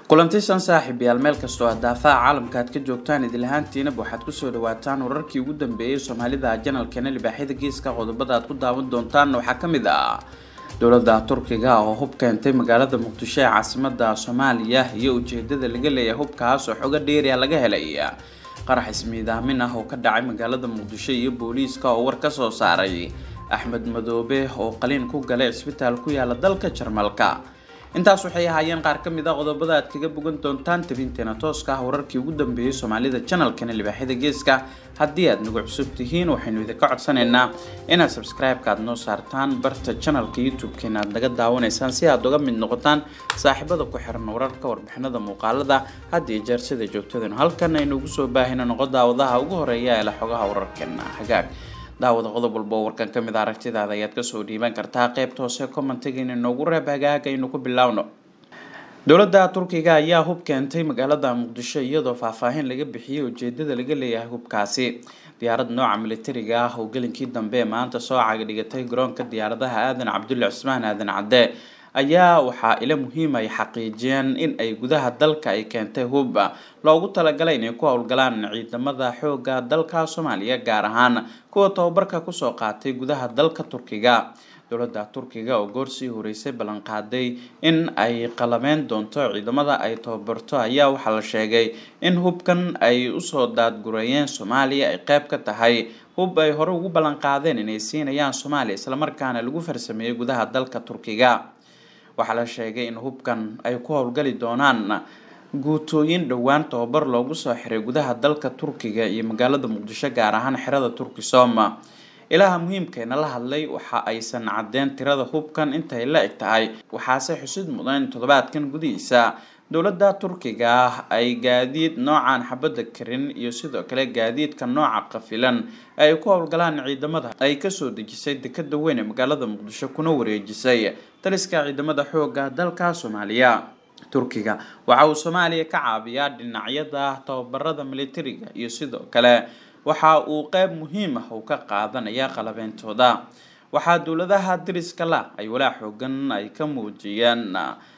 kulantisan saaxiib yaal meel kastoo daafaha caalamka aad ka joogtaan idilahaantiinaba waxaad kusoo dhawaataan wararkii ugu dambeeyay soomaalida janalkeena libaaxyada geeska qodobada aad ku daawan doontaan waxaa kamid ah dowlada turkiga oo hub keentay magaalada muqdisho ee caasimada soomaaliya iyo ujeedada laga leeyahay hubkaas oo xogo dheeriya laga helay qarax ismiidaamin ah oo ka dhacay magaalada muqdisho iyo booliiska oo war kasoo saaray axmed madoobe oo qaliin ku galay cisbitaal ku yaala dalka jarmalka intaas waxay ahaayeen qaar ka mid a qodobada aad kaga bogan doontaan tabinteena tooska ah wararkii ugu dambeeyay soomaalida janalkana libaaxyada geeska haddii aad nagu cusub tihiin waxaynu idinka codsanaynaa inaad subscribe-ka aad noo saartaan barta janalka youtube-keena aad naga daawanaysaan si aad uga mid noqotaan saaxiibada ku xiran wararka warbixinada muuqaalada had iyo jeer sida joogtadanu halkan aynu ugu soo baahina noqo daawadaha ugu horeeya ee la xogaha wararkeena hagaag daawada qodob walba oo warkan ka mid a aragtidaada ayaad kasoo dhiiban kartaa qeybta hoose commentigaina noogu reeb hagaag aynu ku bilowno dowladda turkiga ayaa hub keentay magaalada muqdisho iyadoo faahfaahin laga bixiyay ujeedada laga leeyahay hubkaasi diyaarad nooca militariga ah oo gelinkii dambe maanta soo cagdhigatay garoonka diyaaradaha aadan cabdulle cismaan aadan cadde ayaa waxaa ila muhiim ay xaqiijiyeen in ay gudaha dalka ay keentay hub loogu talagalay inay ku howlgalaan ciidamada xooga dalka soomaaliya gaar ahaan kuwa tababarka kusoo qaatay gudaha dalka turkiga dowladda turkiga oo goorsii horeysay ballanqaaday in ay qalabeyn doonto ciidamada ay tababarto ayaa waxaa la sheegay in hubkan ay usoo daadgureeyeen soomaaliya ay qeyb ka tahay hub ay hore ugu ballanqaadeen inay siinayaan soomaaliya islamarkaana lagu farsameeyey gudaha dalka turkiga waxaa la sheegay in hubkan ay ku howlgali doonaan guutooyin dhowaan tababar loogu soo xiray gudaha dalka turkiga iyo magaalada muqdisho gaar ahaan xerada turkisom ilaha muhiimkeena la hadlay waxa aysan cadeen tirada hubkan intay la eg tahay waxaase xusid mudan in toddobaadkan gudihiisa dowladda turkiga ah ay gaadiid noocan xabadda karin iyo sidoo kale gaadiidka nooca qafilan ay ku howlgalaan ciidamada ay kasoo dejisay dekada weyn ee magaalada muqdisho kuna wareejisay taliska ciidamada xooga dalka soomaaliya turkiga waxa uu soomaaliya ka caabiyaa dhinacyada tababarada militariga iyo sidoo kale waxa uu qeyb muhiim ah uu ka qaadanaya qalabeyntooda waxaa dowladaha dariska la ay walaa xoogan ay ka muujiyeen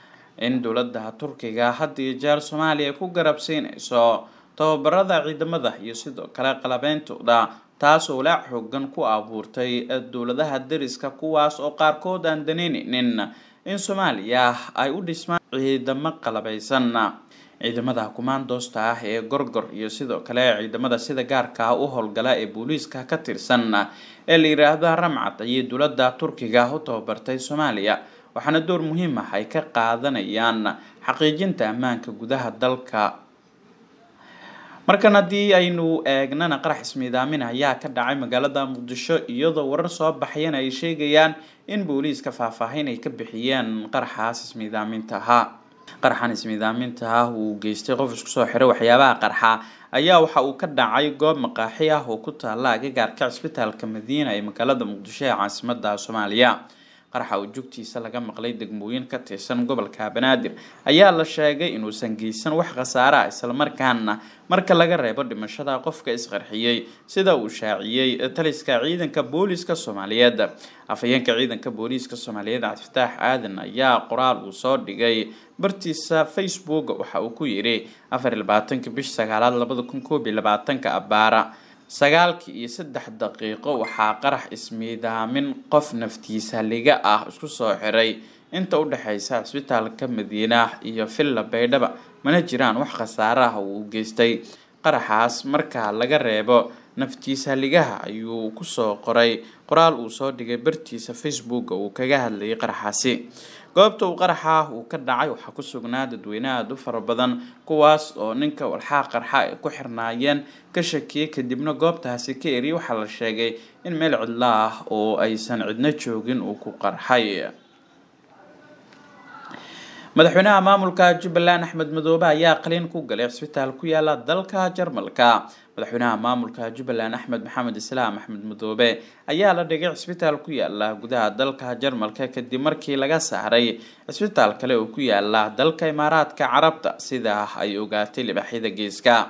in dowlada turkiga had iyo jeer soomaaliya ku garabsiinayso tababarada ciidamada iyo sidoo kale qalabeyntooda taasoo walaac xoogan ku abuurtay dowladaha dariska kuwaas oo qaarkood aan daneyneynin in soomaaliya ay u dhismaan ciidamo qalabeysan ciidamada kumaandoosta ah ee gorgor iyo sidoo kale ciidamada sida gaarka ah u howlgala ee booliiska ka tirsan ee la yiraahdo ramcad ayay dowlada turkiga u tababartay soomaaliya waxaana door muhiim ah ay ka qaadanayaan xaqiijinta ammaanka gudaha dalka markan haddii aynu eegnana qarax ismiidaamin ayaa ka dhacay magaalada muqdisho iyadoo warar soo baxayana ay sheegayaan in booliiska faahfaahin ay ka bixiyeen qaraxaas ismiidaaminta ahaa qaraxan ismiidaaminta ah uu geystay qof isku soo xiray waxyaabaha qarxa ayaa waxa uu ka dhacay goob maqaaxi ah oo ku taala agagaarka cisbitaalka madiina ee magaalada muqdisho ee caasimada soomaaliya qaraxa oo jugtiisa laga maqlay degmooyin ka tirsan gobolka banaadir ayaa la sheegay inuusan geysan wax khasaare ah islamarkaana marka laga reebo dhimashada qofka isqarxiyey sida uu shaaciyey taliska ciidanka booliiska soomaaliyeed afhayeenka ciidanka booliiska soomaaliyeed cabdifataax aadan ayaa qoraal uu soo dhigay bartiisa facebook waxa uu ku yidhi afar iyo labaatanka bish sagaalaad labada kun koob iyo labaatanka abaara sagaalkii iyo saddex daqiiqo waxaa qarax ismiidaamin qof naftiisa liga ah isku soo xiray inta u dhexeysa cisbitaalka madiina iyo villa baydhaba mana jiraan wax khasaare ah uu geystay qaraxaas marka laga reebo naftiisa ligaha ayuu kusoo qoray qoraal uu soo dhigay bartiisa facebook uu kaga hadlayay qaraxaasi goobta uu qaraxa uu ka dhacay waxaa ku sugnaa dadweyne aada u fara badan kuwaas oo ninka walxaa qarxa ay ku xirnaayeen ka shakiyay kadibna goobtaasi ka eriyay waxaa la sheegay in meel cidlo ah oo aysan cidno joogin uu ku qarxay madaxweynaha maamulka jubbaland axmed madoobe ayaa qaliin ku galay cisbitaal ku yaala dalka jarmalka madaxweynaha maamulka jubbaland axmed maxamed islaam axmed madoobe ayaa la dhigay cisbitaal ku yaala gudaha dalka jarmalka kadib markii laga saaray cisbitaal kale oo ku yaala dalka imaaraadka carabta sidaa ay ogaatay libaxyada geeska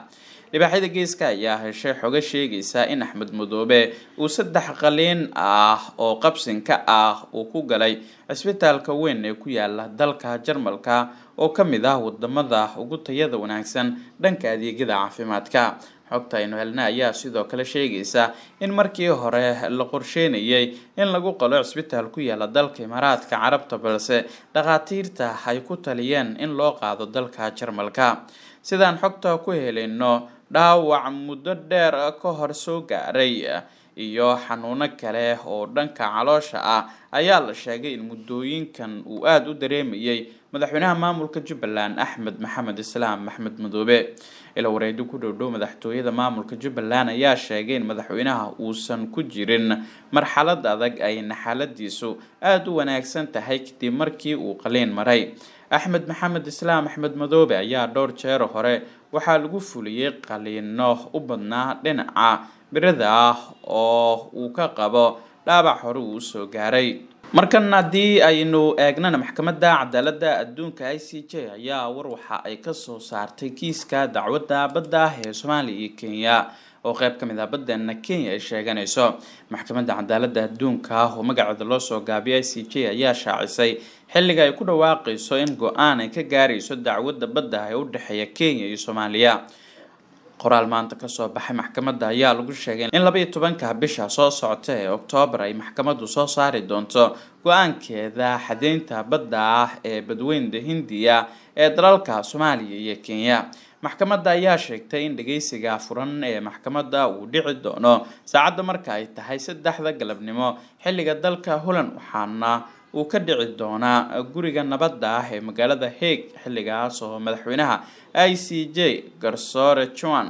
libaaxyada geeska ayaa heshay xogo sheegaysa in axmed madoobe uu saddex qaliin ah oo qabsinka ah uu ku galay cisbitaalka weyn ee ku yaala dalka jarmalka oo ka mid ah wadamada ugu tayada wanaagsan dhanka adeegyada caafimaadka xogta aynu helna ayaa sidoo kale sheegaysa in markii hore la qorsheynayay in lagu qalo cisbitaal ku yaala dalka imaaraadka carabta balse dhakhaatiirta ay ku taliyeen in loo qaado dalka jarmalka sidaan xogta ku helayno dhaawac muddo dheer ka hor soo gaaray iyo xanuuno kale oo dhanka caloosha ah ayaa la sheegay in muddooyinkan uu aada u dareemayay madaxweynaha maamulka jubbaland axmed maxamed islaam axmed madoobe ila wareedi ku dhowdhow madaxtooyada maamulka jubbaland ayaa sheegay in madaxweynaha uusan ku jirin marxalad adag ayna xaaladiisu aada u wanaagsan tahay kadib markii uu qaliin maray axmed maxamed islaam axmed madoobe ayaa dhowr jeer hore waxaa lagu fuliyey qaliino u badnaa dhinaca birada ah oo uu ka qabo dhaabac hore uu usoo gaaray markan haddii aynu eegnana maxkamadda cadaaladda adduunka i c j ayaa war waxa ay kasoo saartay kiiska dacwadda badda ah ee soomaaliya iyo kenya oo qeyb ka mid ah baddana kenya ay sheeganayso maxkamadda cadaaladda adduunka oo magaceeda loo soo gaabiyay i c j ayaa shaacisay xilliga ay ku dhawaaqayso in go-aan ay ka gaarayso dacwadda badda ah ee u dhexeeya kenya iyo soomaaliya qoraal maanta kasoo baxay maxkamadda ayaa lagu sheegay in laba iyo tobanka bisha soo socota ee oktoobar ay maxkamaddu soo saari doonto go-aankeeda xadeynta badda ah ee badweynta hindiya ee dalalka soomaaliya iyo kenya maxkamadda ayaa sheegtay in dhageysiga furan ee maxkamadda uu dhici doono saacadda marka ay tahay saddexda galabnimo xilliga dalka holland waxaana uu ka dhici doonaa guriga nabadda ah ee magaalada hague xilligaas oo madaxweynaha i c j garsoore juan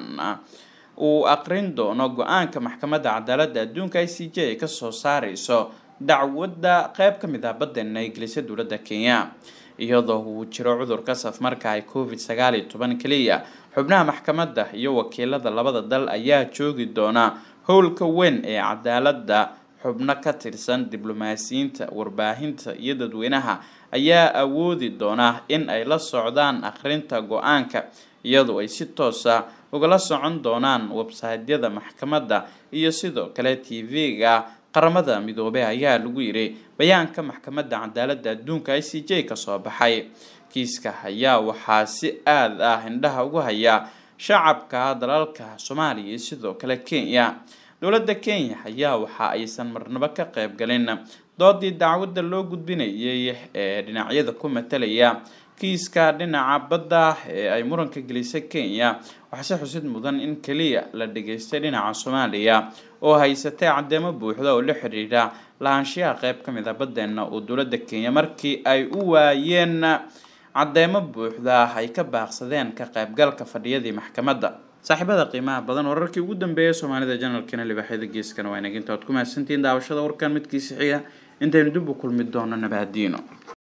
uu aqrin doono go-aanka maxkamadda cadaaladda adduunka i c j ay kasoo saareyso dacwadda qeyb ka mid ah badeena ingilisa dowladda kenya iyadoo uu jiro cudurka safmarka ay covid sagaal iyo toban keliya xubnaha maxkamadda iyo wakiilada labada dal ayaa joogi doona howlka weyn ee cadaaladda xubno ka tirsan diblomaasiyiinta warbaahinta iyo dadweynaha ayaa awoodi doona in ay la socdaan akhrinta go-aanka iyadoo ay si toosa ugala socon doonaan websaytyada maxkamadda iyo sidoo kale t v-ga qaramada midoobey ayaa lagu yiri bayaanka maxkamadda cadaaladda adduunka i c j kasoo baxay kiiska ayaa waxaa si aad ah indhaha ugu haya shacabka dalalka soomaaliya iyo sidoo kale kenya dowladda kenya ayaa waxa aysan marnabo ka qayb galin doodii dacwadda loo gudbinayay ee dhinacyada ku matalaya kiiska dhinaca badda ee ay muranka gelisay kenya waxaase xusid mudan in keliya la dhageystay dhinaca soomaaliya oo haysatay caddeemo buuxda oo la xidhiidha lahaanshiyaha qeyb ka mid a baddeena oo dowladda kenya markii ay u waayeen caddeemo buuxda ay ka baaqsadeen ka qaybgalka fadhiyadii maxkamadda saaxiibada qiimaha badan wararkii ugu dambeeyay soomaalida janalkana libaaxyada geeskana waa inaginta oad ku mahadsantihiin daawashada warkan midkiisa xiga intaynu dib u kulmi doono nabaadiino